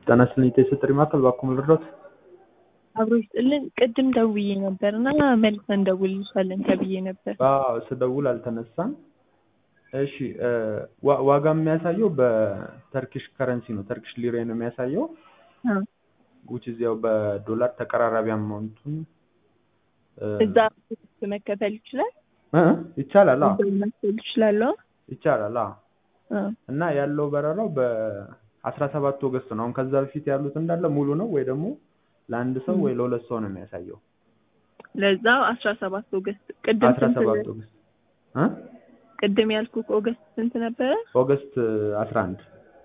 ጤና ይስጥልኝ የጥሪ ማዕከል እባክዎ ልርዳዎት? አብሮ ይስጥልን ቅድም ደውዬ ነበር እና መልሰን እንደውልልሻለን ተብዬ ነበር። አዎ ስደውል አልተነሳም። እሺ ዋ- ዋጋ የሚያሳየው በተርኪሽ ከረንሲ ነው ተርኪሽ ሊሬ ነው የሚያሳየው አ፣ which is ያው በዶላር ተቀራራቢ አማውንቱን እዛ መከፈል ይችላል እ ይቻላል አዎ እዛው መክፈል ይችላለሁ። ይቻላል አዎ አ፣ እና ያለው በረራው በአስራ ሰባት ኦገስት ነው። አሁን ከዛ በፊት ያሉት እንዳለ ሙሉ ነው ወይ ደግሞ ለአንድ ሰው ወይ ለሁለት ሰው ነው የሚያሳየው። ለዛው አስራ ሰባት ኦገስት ቅድም አስራ ስንት ሰባት ኦገስት እ ቅድም ያልኩህ ኦገስት ስንት ነበረ? ኦገስት አስራ አንድ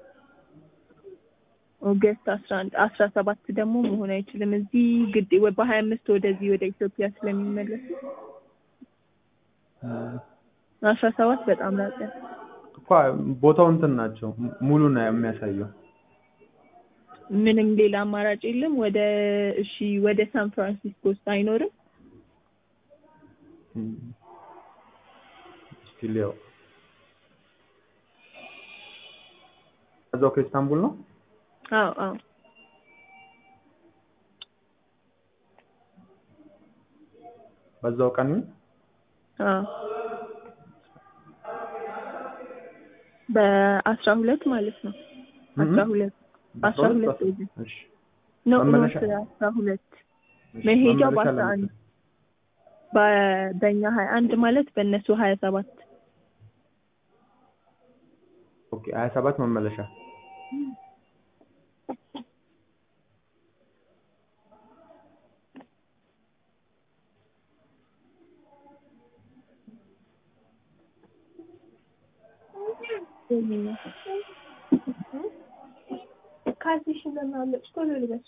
ኦገስት አስራ አንድ አስራ ሰባት ደግሞ መሆን አይችልም። እዚህ ግድ ወይ በሀያ አምስት ወደዚህ ወደ ኢትዮጵያ ስለሚመለሱ አስራ ሰባት በጣም ራቀ። እኮ ቦታው እንትን ናቸው ሙሉ ነው የሚያሳየው። ምንም ሌላ አማራጭ የለም። ወደ እሺ ወደ ሳን ፍራንሲስኮ ውስጥ አይኖርም? ስቲል ያው እዛው ከኢስታንቡል ነው። አዎ አዎ በዛው ቀን ይሁን አዎ በአስራ ሁለት ማለት ነው። አስራ ሁለት አስራ ሁለት ወደ እሺ ኖ ኖ መመለሻ- አስራ ሁለት እሺ፣ መሄጃው መመለሻ በአስራ ለመቼ? አንድ በ- በእኛ ሀያ አንድ ማለት በእነሱ ሀያ ሰባት ኦኬ ሀያ ሰባት መመለሻ ካልሲሽን ለማለች ቶሎ ልበስ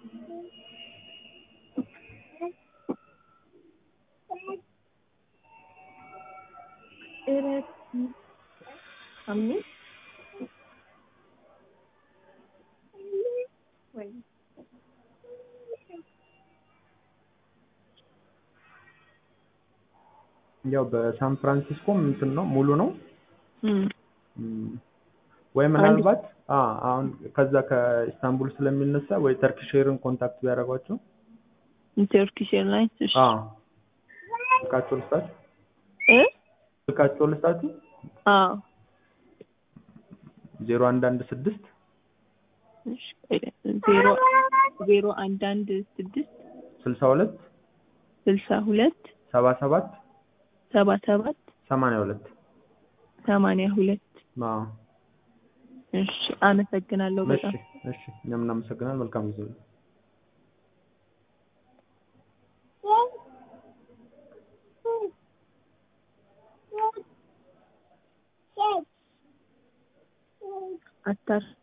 እረት አምስት ወይ ያው በሳን ፍራንሲስኮም እንትን ነው ሙሉ ነው እም እም፣ ወይ ምናልባት አ አሁን ከዛ ከኢስታንቡል ስለሚነሳ ወይ ተርኪሽ ኤርን ኮንታክት ቢያደርጓቸው ቱርኪሽ ኤርላይንስ እሺ አ ስልካቸው ልስጣችሁ እ ስልካቸው ልስጣችሁ አዎ ዜሮ አንድ አንድ ስድስት እሺ ዜሮ ዜሮ አንድ አንድ ስድስት ስልሳ ሁለት ስልሳ ሁለት ሰባ ሰባት ሰባ ሰባት ሰማንያ ሁለት ሰማንያ ሁለት አዎ እሺ አመሰግናለሁ እሺ በጣም እሺ እኛም እናመሰግናለን መልካም ጊዜ አታር